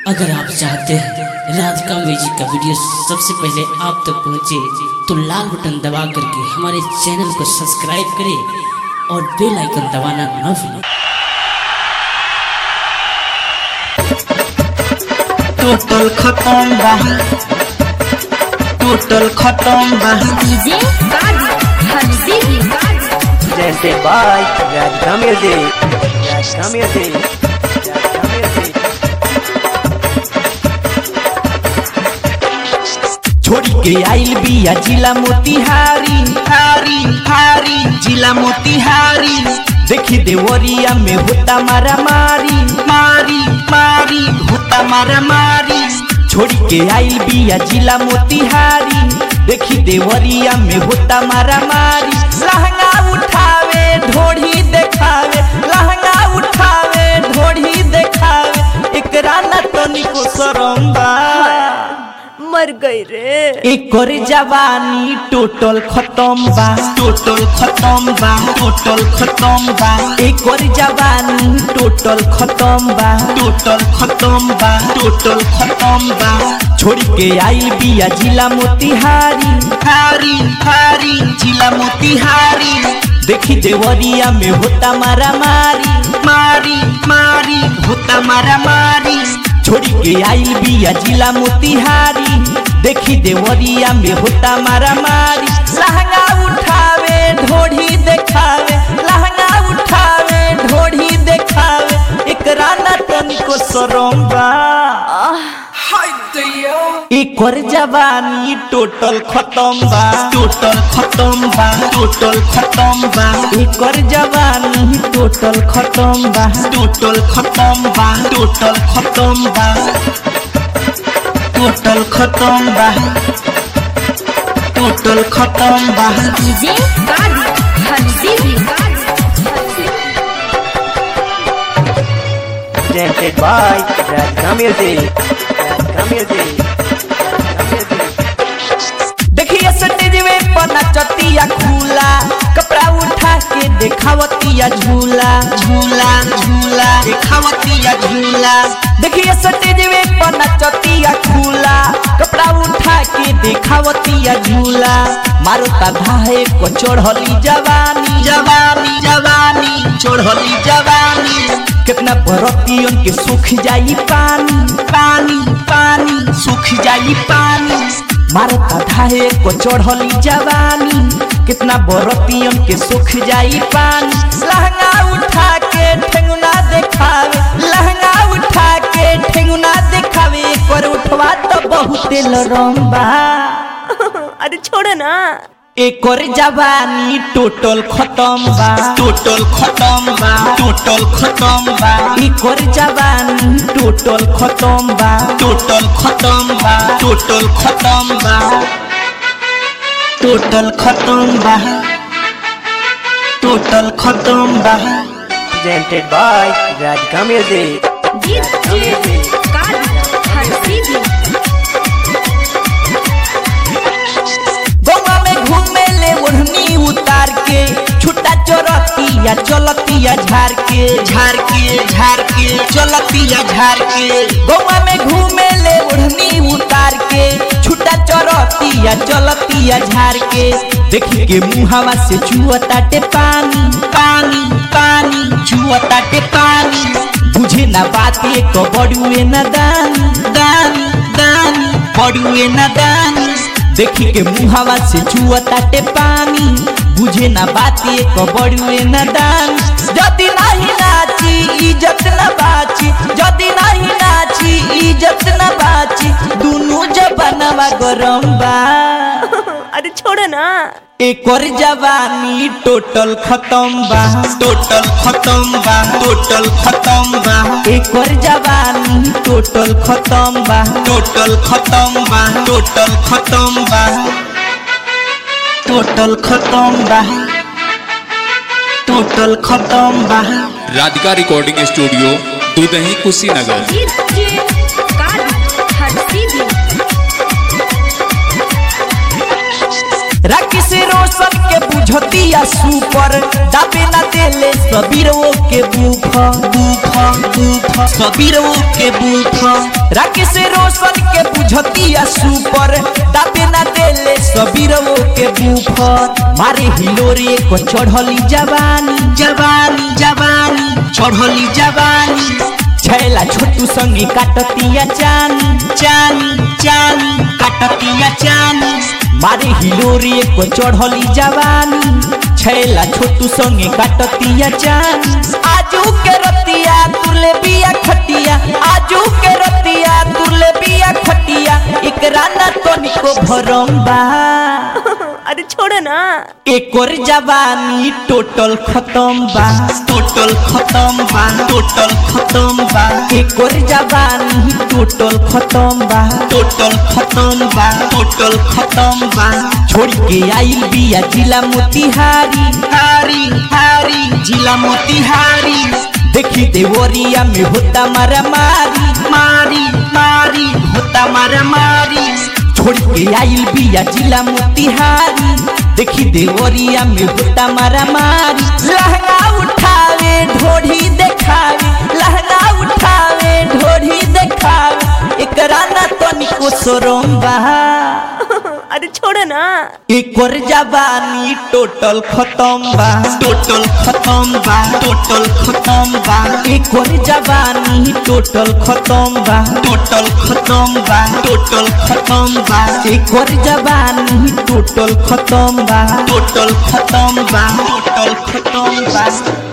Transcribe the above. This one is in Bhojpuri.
अगर आप चाहते हैं राधिका म्यूजिक का वीडियो सबसे पहले आप तक पहुंचे तो लाल बटन दबा करके हमारे चैनल को सब्सक्राइब करें और बेल आइकन दबाना न भूलें टोटल खत्म बा टोटल खत्म बा डीजे हंसी Presented by Radhika Music. Radhika Music. Radhika Music. छोड़ी के आइल बिया जिला मोतिहारी हारी हारी जिला मोतिहारी देखी देवरिया में होता मारा मारी मारी मारी होता मारा मारी छोड़ी के आइल बिया जिला मोतिहारी देखी देवरिया में होता मारा मारी लहंगा उठावे ढोढ़ी देखावे लहंगा उठावे ढोढ़ी देखावे एकरा न तनिको शरम बा मर गई रे एकर जवानी टोटल खत्म बा टोटल खत्म बा टोटल खत्म बा एकर जवानी टोटल खत्म बा टोटल खत्म बा टोटल खत्म बा छोड़ के आइल बिया जिला मोतिहारी हारी हारी जिला मोतिहारी देखी देवरिया में होता मारा मारी मारी मारी होता मारा मारी छोड़ी के आइल बिया जिला मोतिहारी देखी देवरिया में होता मारा मारी लहंगा उठावे ढोढ़ी देखावे लहंगा उठावे ढोढ़ी देखावे एकरा न तनिको शरम बा एकर जवानी टोटल खत्म बा टोटल खत्म बा टोटल खत्म बा एकर जवानी टोटल खत्म बा टोटल खत्म बा टोटल खत्म बा टोटल खत्म बा टोटल खत्म बा डीजे हंसी Presented by Radhika Music. Radhika Music. Radhika Music. देखिए स्टेज में पना चतिया खुला कपड़ा उठा के देखावतिया झूला झूला झूला देखावतिया झूला देखिए स्टेज में पना चतिया खुला कपड़ा उठा के देखावतिया झूला मारो धाहे को चढ़ली जवानी जवानी जवानी चढ़ली जवानी कितना बरतियन के सूख जाई पानी पानी पानी सूख जाई पानी मारता धाहे को चढ़ली जवानी कितना बरतियन के सुख जाई पानी लहंगा उठा के ठेंगुना देखावे लहंगा उठा के ठेंगुना देखावे कर उठवा तो बहुते लरम्बा अरे छोड़ ना एकर जवानी टोटल खत्म बा टोटल खत्म बा टोटल खत्म बा एकर जवानी टोटल खत्म बा टोटल खत्म बा टोटल खत्म बा टोटल खत्म बा टोटल खत्म बा Presented by Radhika Music. DJ हंसी गंगा में घूमे ले ओढ़नी उतार के छुट्टा चोरतिया चलतिया झार के झार के झार के चलतिया झार के गंगा में घूमे ले ओढ़नी उतार के छुट्टा चोरतिया चलतिया झार के देखी के मुहावा से चुअताटे पानी पानी पानी चुअताटे पानी बुझे ना बात एक बड़ुए न दानी दानी दानी बड़ुए न दानी देखी के मुहावा से चुअताटे पानी बुझे ना बात एक बड़ुए न दान जदि नहीं नाची इज्जत न बाची जदि नहीं नाची इज्जत न बाची दुनु जबानवा गरम बा अरे छोड़ ना एकर जवानी टोटल खत्म बा टोटल खत्म बा टोटल खत्म बा एकर जवानी टोटल खत्म बा टोटल खत्म बा टोटल खत्म बा टोटल खत्म बा टोटल खत्म बा Radhika recording studio Dudahi Kushinagar DJ हंसी राखी से रोशन के बुझ बुझतिया सुपर दाबे ना देले सबीरो के बुख बुख बुख सबीरो के बुख राकेश रोशन के बुझतिया सुपर दाबे ना देले सबीरो के बुख मारे हिलोरे को चढ़ली जवानी जवानी जवानी चढ़ली जवानी छैला छोटू संगे काटतिया चानी चानी चानी काटतिया चानी मारे हिलोरी को चढ़ली जवानी छैला छोटू संगे काटतिया चानी आजू के रतिया तुरले बिया खटिया आजू के रतिया तुरले बिया खटिया एकरा ना तनिको भरम बा अरे छोड़ो ना एक और जवानी टोटल खत्म बा टोटल खत्म बा टोटल खत्म बा एक और जवानी टोटल खत्म बा टोटल खत्म बा टोटल खत्म बा छोड़ के आइल बिया जिला मोतिहारी हारी हारी जिला मोतिहारी देखी देवरिया में होता मारा मारी मारी मारी होता मारा मारी छोड़ के आइल बिया जिला मोतिहारी देखी देवरिया में होता मारा मारी लहंगा उठावे ढोढ़ी देखावे लहंगा उठावे ढोढ़ी देखावे एकरा ना तनिको शरम बा अरे छोड़ो ना एक और जवानी टोटल खत्म बा टोटल खत्म बा टोटल खत्म बा एक और जवानी टोटल खत्म बा टोटल खत्म बा टोटल खत्म बा एक और जवानी टोटल खत्म बा टोटल खत्म बा टोटल खत्म बा